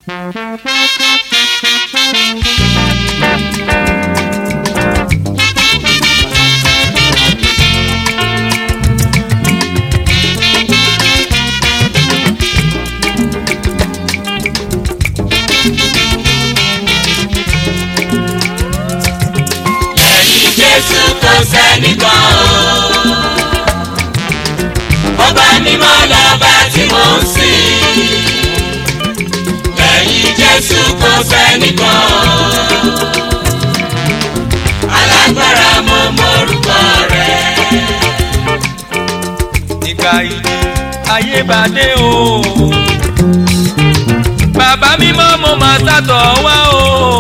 lẹ́yìn jésù kò sẹ́nìkan o. ọba mímọ́ lọ́ba tí mò ń sìn. lẹ́yìn jésù kò sẹ́nìkan o. alágbára mo mọ̀rúkọ rẹ̀. nígbà ìdí ayé bá dé o. bàbá mímọ́ mo máa sátọ̀ wá o.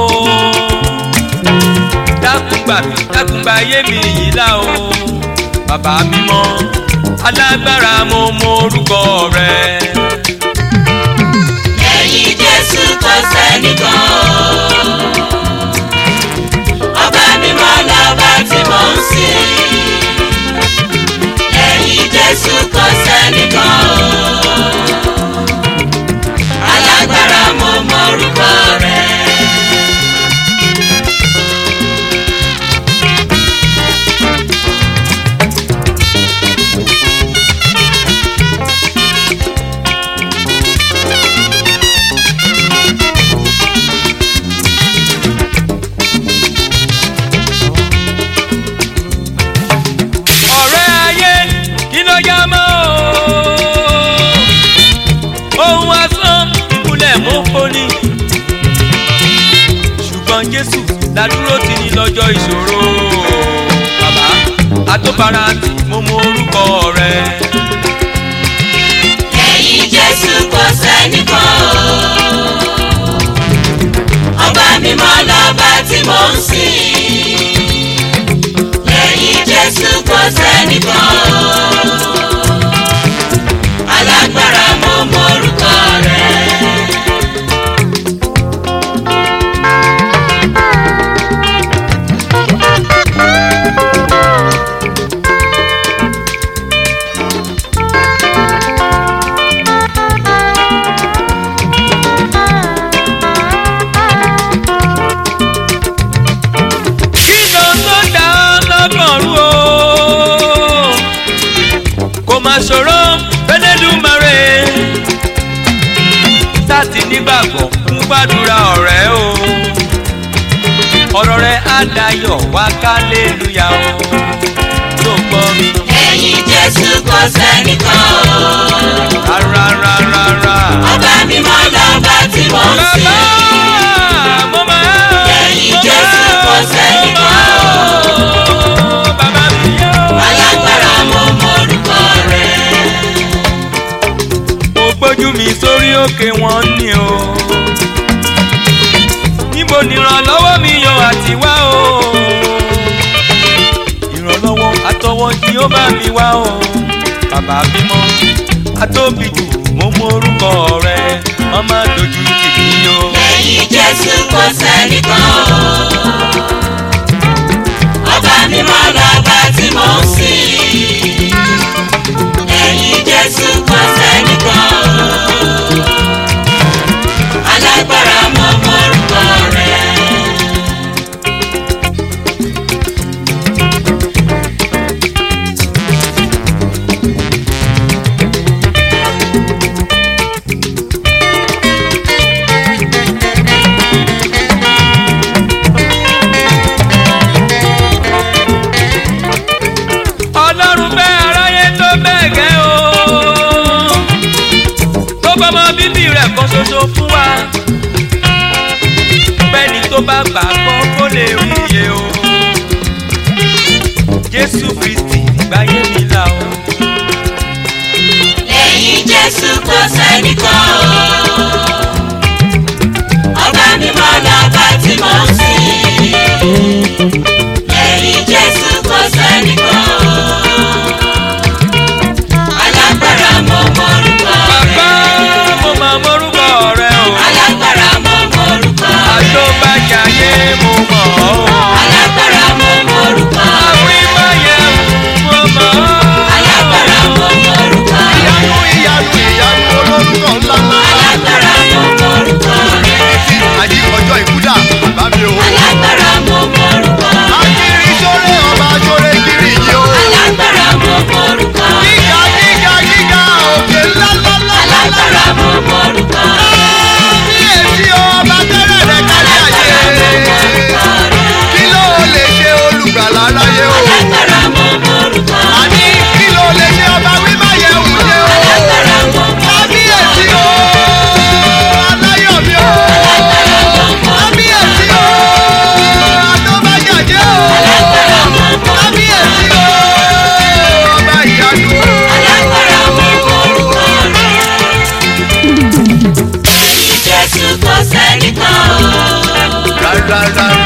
dákúgbà mi dákúgbà ayé mi yìí lá o. bàbá mímọ́ alágbára mo mọ orúkọ rẹ. lẹ́yìn jésù kò sẹ́nìkan o. ọba mímọ́ lọ́ba tí mò ń sìn. lẹ́yìn jésù kò sẹ́nìkan o. alágbára mo mọ̀rúkọ rẹ̀. ọ̀rẹ́ ayé kí ló yá mọ́ o. ohun asán ìkúlẹ̀ mú foni. ṣùgbọ́n jésù ládúró ti ní lọ́jọ́ ìṣòro. bàbá àtọ́bára tí mo mọ orúkọ rẹ. lẹ́yìn jésù kò sẹ́nìkan o. ọba mímọ́ lọ́ba tí mò ń sìn. lẹ́yìn jésù kò sẹ́nìkan o. alágbára mo mọ̀rúkọ rẹ̀. kí ló tó dá lọ́kàn rú o. kò má ṣòro fẹ́lẹ́dùmarè. sáàtì nígbàgbọ́ ń gbàdúrà ọ̀rẹ́ o. ọ̀rọ̀ rẹ̀ á dayọ̀ wá kálélúyà o. tó gbọ́ mi. lẹ́yìn jésù kò sẹ́nìkan o. rárá rárá rárá. ọba mímọ́ lọ́ba tí mò ń bàbá sìn. mo máa. Lẹ́yìn mo Jésù máa, kò sẹ́nìkan o. bàbá mi yóò. alágbára mo mọ̀rúkọ rẹ̀. mo gbójú mi sórí òkè wọn ni o. níbo ni ìrànlọ́wọ́ mi yan àti wá o. ìrànlọ́wọ́ àtọwọ́ tí ó bá mi wá o. bàbá bímọ atóbi jù mo mọ orúkọ rẹ wọ́n má dojú tì mí o. lẹ́yìn jésù kò sẹ́nìkan o. ọba mímọ́ lọ́ba tí mò ń sìn. lẹ́yìn jésù kò sẹ́nìkan o. alágbára mo mọ̀rúkọ rẹ̀. ọlọ́run fẹ́ aráyé tó bẹ́ẹ̀ gẹ́ o. tó bọ́mọ bíbí rẹ̀ kan ṣoṣo fún wa. bẹ́ẹ̀ni tó bá gbà gbọ́ kó lè rí iye o. jésù kristi gbáyé mi là o. lẹ́yìn jésù kò sẹ́nìkan o. ọba mímọ́ lọ́ba tí mò ń sìn. lẹ́yìn jésù kò sẹ́nìkan o. alágbára mo mọ̀rúkọ bàbá rẹ̀. mo máa mórúkọ rẹ o. alágbára mo mọ̀rúkọ rẹ̀. àtọ́bàjáyé mo mọ̀ ọ́ o. alágbára mo mọ̀rúkọ rẹ̀. àwímáyé mo mọ̀ ọ́. alágbára mo mọ̀rúkọ rẹ̀. ìyanu ìyanu ìyanu olórúkọ ńlá ńlá. alágbára mo rárá